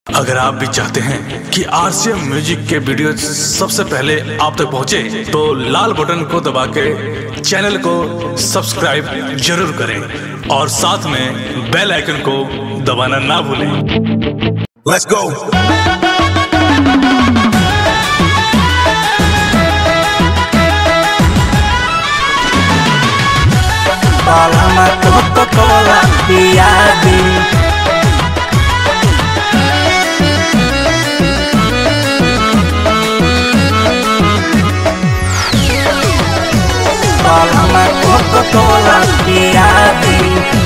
अगर आप भी चाहते हैं कि आरसीएम म्यूजिक के वीडियो सबसे पहले आप तक पहुंचे, तो लाल बटन को दबा के चैनल को सब्सक्राइब जरूर करें और साथ में बेल आइकन को दबाना ना भूलें Let's go. Palama Coca-Cola Piadi Palama Coca-Cola Piadi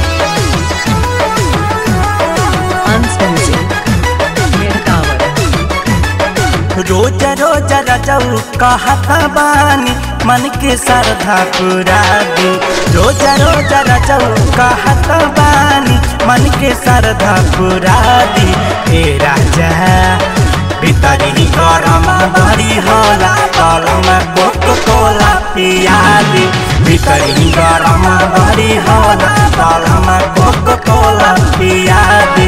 Hans Music. Mirtawar. रोज रोज रजऊ कहत बानी मन के श्रद्धा पूरा दी रोज रोज रजऊ कहत बानी मन के श्रद्धा पूरा दी हे राजा भीतरी गरम भरी होला कलम कोक कोला पिया दी भीतरी गरम भरी होला कलम कोक कोला पिया दी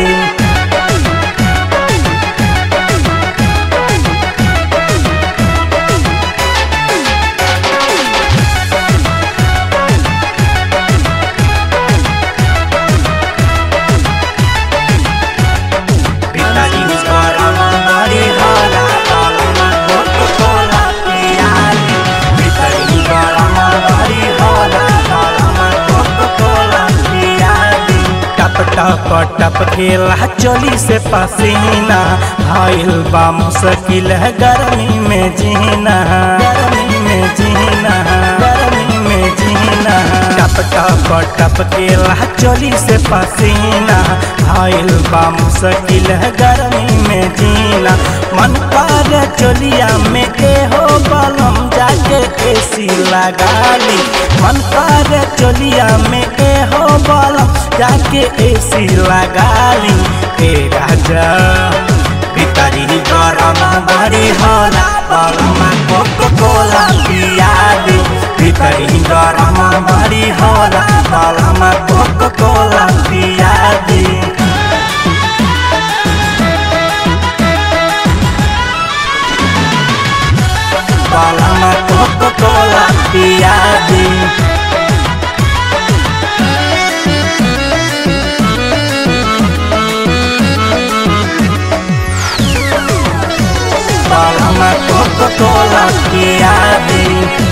Pitari gरम भरी होला कलम कोक कोला पिया दी भीतरी गरम भरी होला कलम कोक कोला पिया दी टप टप टप खेला चोली से पसीना भइल बा मुश्किल है गर्मी में जीना गर्मी में जीना गर्मी में जीना टप टप टप खेला चोली से पसीना भइल बा मुश्किल है गर्मी में जीना मन कर चोलिया में के हो बलम जाके एसी लगा ली मन कर चोलिया में के हो बलम जाके एसी लगा ली ए राजा भीतरी गरम भरी होला बलमा कोको कोला पिया दी भीतरी गरम भरी होला बलमा कोको कोला पिया दी Palama Coca-Cola Piadi Palama Coca-Cola Piadi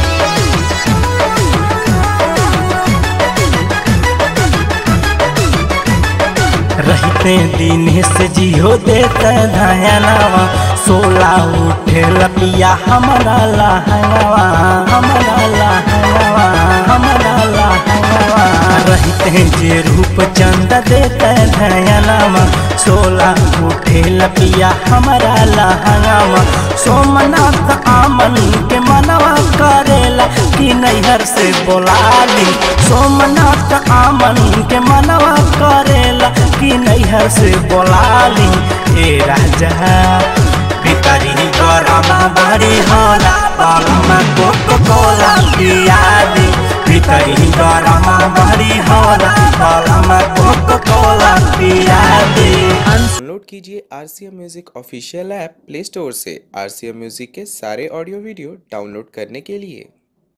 रहते दिन से जियो देते धयनवा सोला उठे लपिया हमारा लहनवा हमारा लहनवा हमारा लहनवा रहते जे रूप चंद देते धयनवा सोला उठे लपिया हमारा लहनवा सोमनाथ आमन के मनवा करेला कि नैहर से बोलाली सोमनाथ आमन के मनवा करेला कि नैहर से बोलाली ए राजा भीतरी गरम बड़ी होला बलमा कोको कोला पिया दी भीतरी गरम बड़ी होला बलमा कोको कोला पिया दी डाउनलोड कीजिए R C M music official app Play Store से आर सी एम म्यूजिक के सारे ऑडियो वीडियो डाउनलोड करने के लिए